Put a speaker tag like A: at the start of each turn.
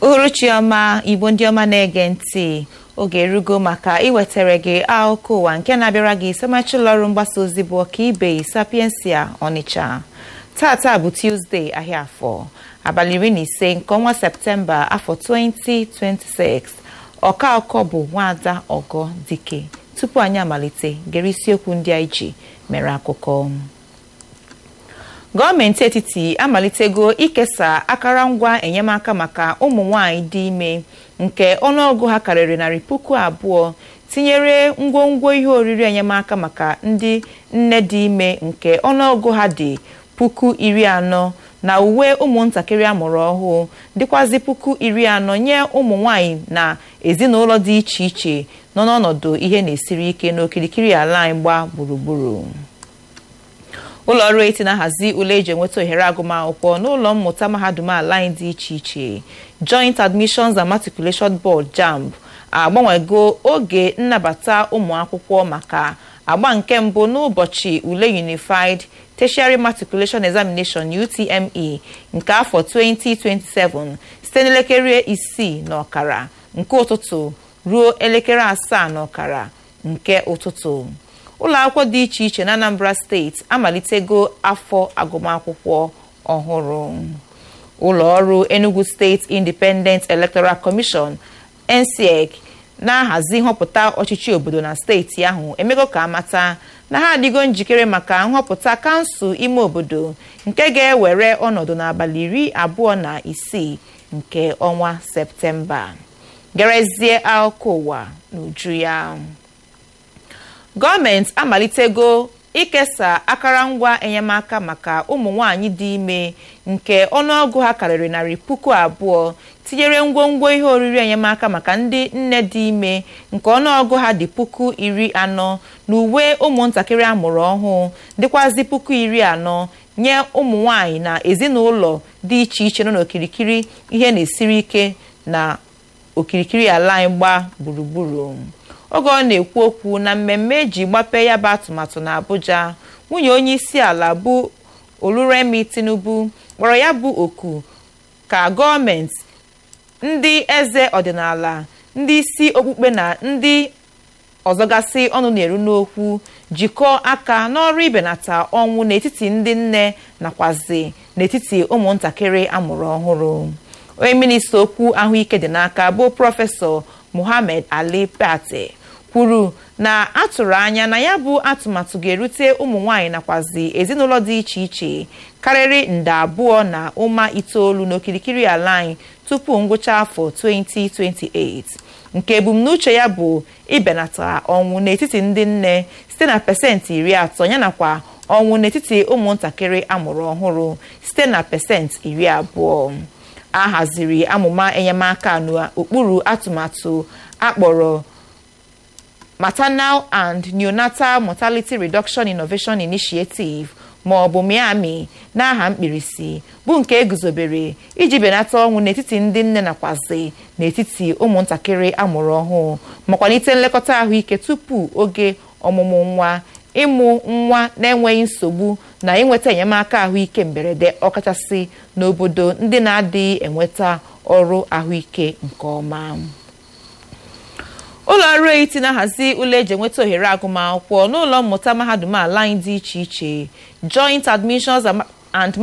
A: uhuruchi ọma igbo ndị ọma na-ege ntị oge erugo maka iwetara gị akụkọ ụwa nke na-abịara gị semachi ụlọọrụ mgbasa ozi bụ ọkaibe sapiensia ọnịcha tata bụ tuzdee ahịa afọ abalị iri na ise nke ọnwa septemba afọ 2026 ọka ọkọ bụ nwaada ọgọ dike tupu anyị amalite gere isiokwu ndị anyị ji mere akụkọ gọọmenti etiti amalitego ikesa akụrụngwa enyemaka maka ụmụ nwanyị dị ime nke ọnụọgụ ha karịrị narị puku abụọ tinyere ngwongwo ihe oriri enyemaka maka ndị nne dị ime nke ọnụọgụ ha dị puku iri anọ na uwe ụmụntakịrị amụrụ ọhụụ dịkwazị puku iri anọ nye ụmụ nwanyị na ezinụlọ dị iche iche nọ n'ọnọdụ ihe na-esiri ike n'okirikiri ala anyị gba gburugburu ụlọ ọrụ eti na-ahazi ule eji enweta ohere agụmakwụkwọ n'ụlọ mmụta mahadum ala anyị dị iche iche joint admissions and matriculation board jamb agbanwego oge nnabata ụmụ akwụkwọ maka agba nke mbụ n'ụbọchị ule unified tertiary matriculation examination utme nke afọ 2027 site n'elekere isii na ọkara nke ụtụtụ ruo elekere asaa na ọkara nke ụtụtụ ụlọ akwụkwọ dị iche iche na anambra steeti amalitego afọ agụmakwụkwọ ọhụrụ ụlọ ọrụ enugu steeti independent electoral commission ncec na-ahazi nhọpụta ọchịchị obodo na steeti ahụ emego ka amata na ha adịgo njikere maka nhọpụta kansụl ime obodo nke ga-ewere ọnọdụ n'abalị iri abụọ na isii nke ọnwa septemba gerezie akụkọ ụwa n'uju ya gọọmenti amalitego ikesa akụrụngwa enyemaka maka ụmụ nwanyị dị ime nke ọnụọgụ ha karịrị narị puku abụọ tinyere ngwongwo ihe oriri enyemaka maka ndị nne dị ime nke ọnụọgụ ha dị puku iri anọ na uwe ụmụntakịrị amụrụ ọhụụ dịkwazị puku iri anọ nye ụmụ nwanyị na ezinụlọ dị iche iche nọ n'okirikiri ihe na-esiri ike na okirikiri ala anyị gba gburugburu oge ọ na-ekwu okwu na mmemme eji gbape ya bụ atụmatụ na Abuja nwunye onye isi ala bụ Oluremi Tinubu kpọrọ ya bụ oku ka gọọmenti ndị eze ọdịnala ndị isi okpukpe na ndị ọzọgasị ọnụ na-eru n'okwu jikọọ aka n'ọrụ ibenata ọnwụ n'etiti ndị nne nakwazi n'etiti ụmụntakịrị amụrụ ọhụrụ onye minista okwu ahụike dị n'aka bụ prọfesọ Muhammad Ali Pate kwuru na atụrụ anya na ya bụ atụmatụ ga-erute ụmụ nwanyị nakwazi ezinụlọ dị iche iche karịrị nde abụọ na ụma itoolu n'okirikiri ala anyị tupu ngwụcha afọ 2028 nke ebumnuche ya bụ ibenata ọnwụ n'etiti ndị nne site na pasentị iri atọ yanakwa ọnwụ n'etiti ụmụntakịrị amụrụ ọhụrụ site na pasentị iri abụọ a haziri amụma enyemaka n'okpuru atụmatụ akpọrọ maternal and neonatal mortality reduction innovation initiative ma ọ bụ miami n'aha mkpirisi bụ nke eguzobere iji benata ọnwụ n'etiti ndị nne nakwazi n'etiti ụmụntakịrị amụrụ ọhụụ ma kwalite nlekọta ahụike tupu oge ọmụmụ nwa ịmụ nwa na-enweghị nsogbu na inweta enyemaka ahụike mberede ọkachasị n'obodo ndị na-adịghị enweta ọrụ ahụike nke ọma ụlọ ọrụ eti na-ahazi ụlọ eji enweta ohere agụmakwụkwọ n'ụlọ mmụta mahadum ala anyị dị iche iche joint admissions and